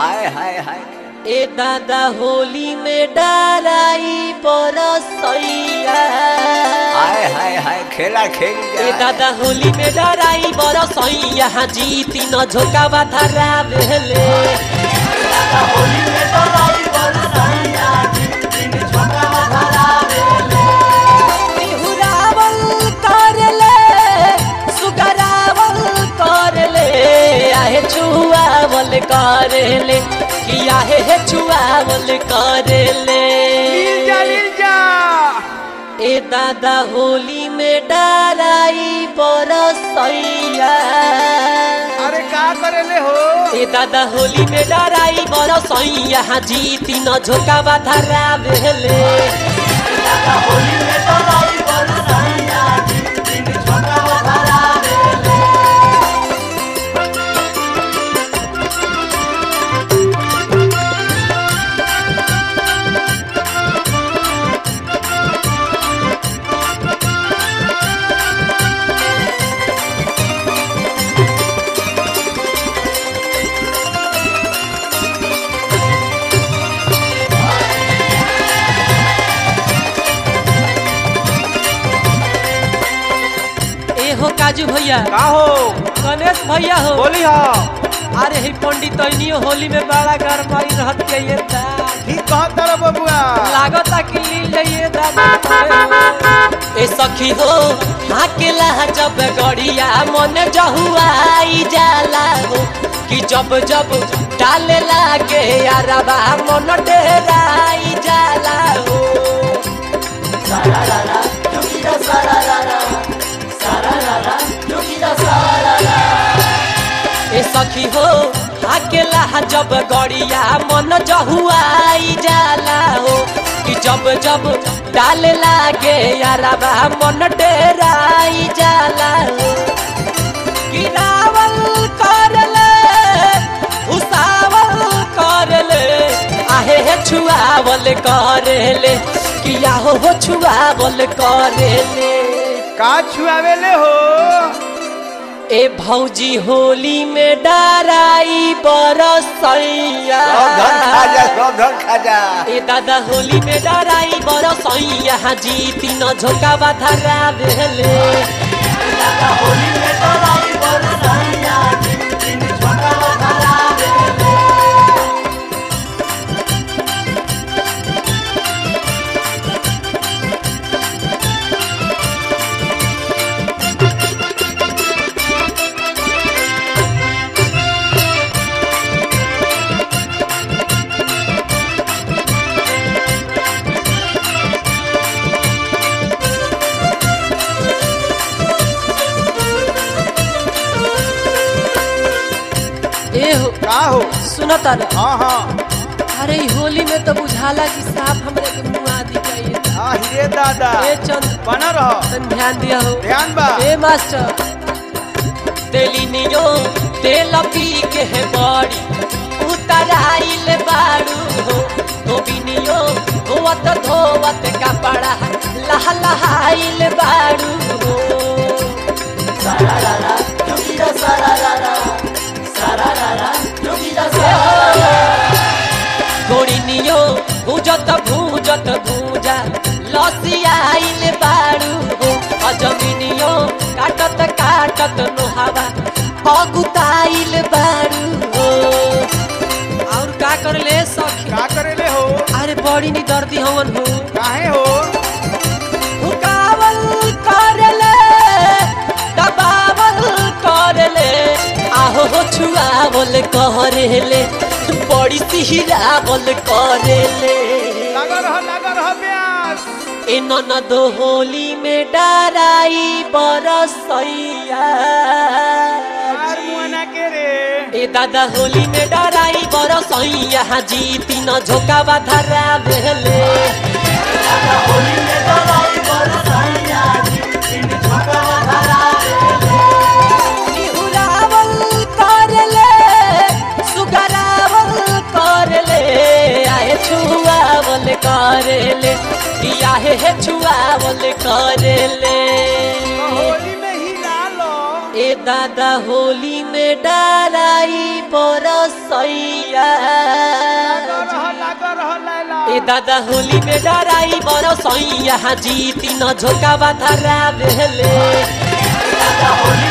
हाय हाय हाय ए दादा होली में डराई बरसैया हाय हाय हाय खेला खेल ए दादा होली में डराई बरसैया जीती न झोका बाधरा भेले बिहुरावल करले सुगरावल करले आहे छुआवल करले कि आहे हे छुआवल करले लील जा लील जा ए दादा होली में डराई बरसैया अरे का करेले हो ए दादा होली में डराई बरसैया जीती न झोका बाधरा भेले ए हो काजू भैया का हो गणेश भैया हो बोली हो अरे ही पंडित तैनियो होली में बड़ा गरमाई रहत के ये दा ठीक कहत तारा बबुआ लागता कि लील ये दादा ए सखी हो हाकेला जब गड़िया मन जहुआई जाला हो कि जब जब डाले लागे यारबा मन डेराई जाला हो ए सखी हो अकेला जब गड़िया मन जहुआई जाला हो कि जब जब डाले लागे यारबा मन डेराई जाला हो कि रावल करले उसावल करले आहे हे छुआवल करले कि आहो हो छुआवल करले का छुआवेले हो ए भौजी होली में डराई बरसैया सब धन खा जा सब धन खा जा ए दादा होली में डराई बरसैया जीती न झोका बाधरा भेले ए हो का हो सुनो तारे हाँ हाँ अरे ई होली में तो बुझाला कि साफ हमरे के मुंह आदि चाहिए हाँ हीरे दादा ए चंद बना रहो तन ध्यान दिया हो ध्यान बा ए मास्टर तेली नियो तेल पी के है बड़ी उतराइल बाड़ू हो धोबिनियो धोवत धोवत कपड़ा लह लहाइल बाड़ू हो गोड़िनियो भूजत भूजत भूजा लसियाइल बाड़ू हो अजमिनियो काटत काटत नोहावा अगुताइल बाड़ू हो और का करले सखी का करेले हो अरे बड़ी नी दर्दी हवन हो काहे हो हुकावल करले दबावल करले आहो हो छुआवल करले बड़ी सिहरावल करले लगा रह लगा रह प्यास ए ननद होली में डराई बरसैया यार मुआना के रे ए दादा होली में डराई बरसैया जीती न झोका बाधरा भेले बिहुरावल करले सुगरावल करले आहे छुआवल करले कि आहे हे छुआवल करले होली में ही ला लो ए ए दादा होली में डराई बरसैया लागो रह लागो रह लैला ए दादा होली में डराई बरसैया जीती न झोका बाधरा बेले ए दादा होली